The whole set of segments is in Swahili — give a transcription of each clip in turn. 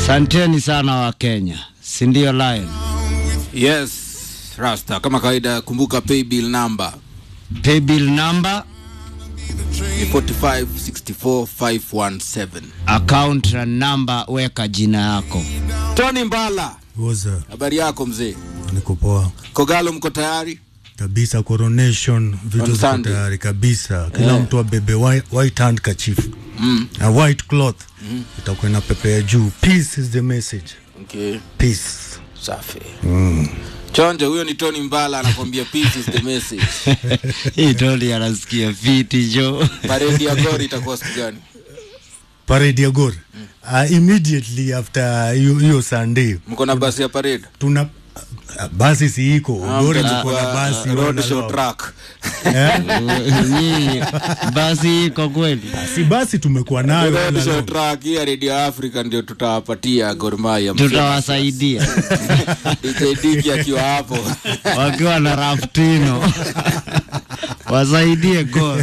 Asanteni sana wa Kenya, si ndio Lion? Yes, Rasta, kama kawaida, kumbuka paybill number Paybill number, ni 4564517. account na number, weka jina yako. Tony Mbala, Woza, habari yako mzee? niko poa Kogalo, mko tayari? kabisa. Coronation vitu On ziko Sunday. tayari kabisa, kila mtu abebe white, white handkerchief Mm. na white cloth itakuwa ina pepea juu. Peace is the message, Okay, peace. safi. Chonje, huyo ni Tony Mbala anakwambia peace is the message. Hii Tony anasikia fiti jo. Paredi ya Gor itakuwa siku gani? Parade ya Gor uh, immediately after hiyo hiyo Sunday Mko na basi ya parade? tuna uh, basi si iko Gor Ah, ilikuwa na mtachukua, basi uh, road wala show lao. track. Eh? Nyinyi basi iko kweli? si basi tumekuwa nayo Road wala show lao. track hii ya Radio Africa ndio tutawapatia Gor Mahia. Tutawasaidia DJ Diki akiwa hapo. wakiwa na Raftino wasaidie gol.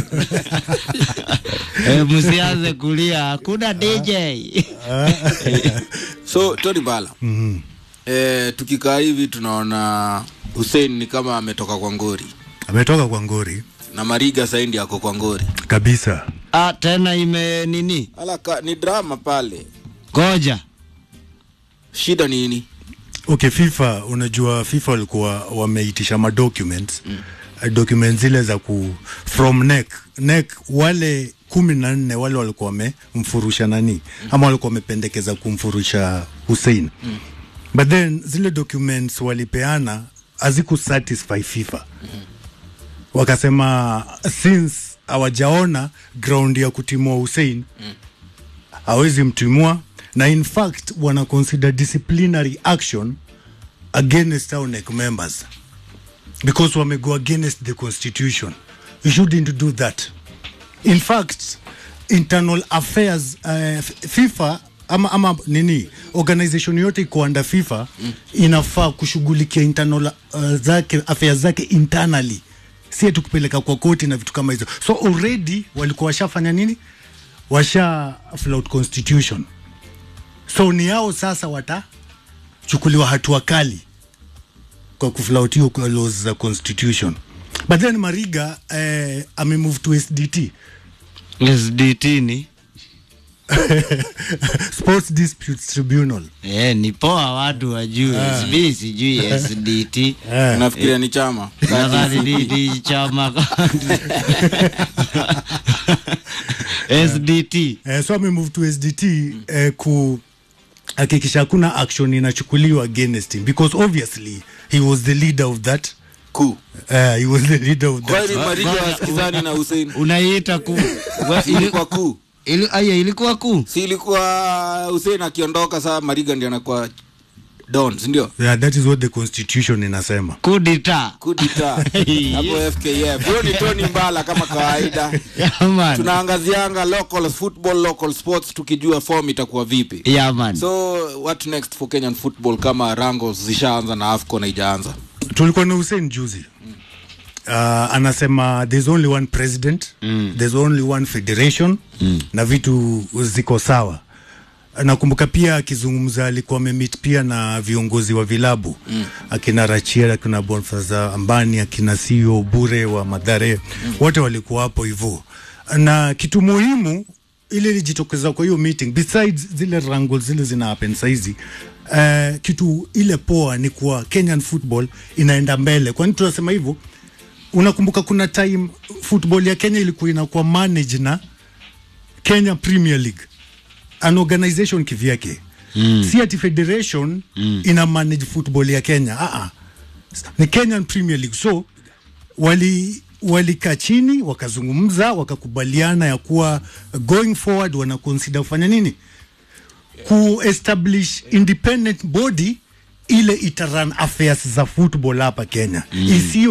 E, msianze kulia, hakuna DJ. So Tony Mbala. Eh, tukikaa hivi tunaona Hussein ni kama ametoka kwa ngori ametoka kwa Ngori na Mariga saindi ako kwa ngori. kabisa. Ah, tena ime nini? Alaka, ni drama pale. Goja Shida nini? Okay, FIFA unajua FIFA walikuwa wameitisha ma documents mm. documents zile za ku from NEC NEC wale kumi na nne wale walikuwa wamemfurusha nani mm. ama walikuwa wamependekeza kumfurusha Hussein mm. but then zile documents walipeana haziku satisfy FIFA mm. wakasema since hawajaona ground ya kutimua Hussein mm. hawezi mtimua na in fact wana consider disciplinary action against our NEC members because wamego against the constitution you shouldn't do that in fact internal affairs uh, FIFA ama, ama nini organization yote iko under FIFA mm. inafaa kushughulikia internal uh, zake affairs zake internally si tu kupeleka kwa koti na vitu kama hizo so already walikuwa washafanya nini washa flout constitution so ni yao sasa watachukuliwa hatua kali kwa kuflautiwa kwa laws za constitution but then mariga eh, amemove to sdt SDT ni sports disputes tribunal eh, ni poa watu wajue SB sijui SDT eh, Nafikiria ni chama. nadhani ni, ni chama SDT eh, so amemove to sdt eh, ku hakikisha hakuna action inachukuliwa against him because obviously he was the leader of that Ku. uh, he was the leader of that Kwani Mariga wasikizani na Hussein? unaiita ku wa- ili- Ilikuwa ku. ili- aya ilikuwa ku Si ilikuwa Hussein akiondoka saa Mariga ndiye anakuwa Don, si ndio? yeah, that is what the constitution inasema kudita Kudita. Hapo FKF. Huyo ni Tony Mbala kama kawaida. yaman Tunaangazianga local football, local sports tukijua form itakuwa vipi. yaman So what next for Kenyan football kama Rangos zishaanza na AFCON haijaanza? tulikuwa na Hussein juzi uh, anasema there's only one president mm. there's only one federation mm. na vitu ziko sawa nakumbuka pia akizungumza alikuwa amemit pia na viongozi wa vilabu mm. akina Rachier akina Bonfaza Ambani akina CEO Bure wa Madhare mm. wote walikuwa hapo hivyo na kitu muhimu ile ilijitokeza kwa hiyo meeting besides zile wrangles zile zina happen saizi uh, kitu ile poa ni kuwa Kenyan football inaenda mbele kwani tunasema hivyo unakumbuka kuna time football ya Kenya ilikuwa inakuwa manage na Kenya Premier League an organization kivyake mm. si ati federation mm. ina manage football ya Kenya ah -ah. ni Kenyan Premier League so wali walikaa chini wakazungumza wakakubaliana ya kuwa going forward wana consider kufanya nini ku establish independent body ile itaran affairs za football hapa Kenya mm. isiyo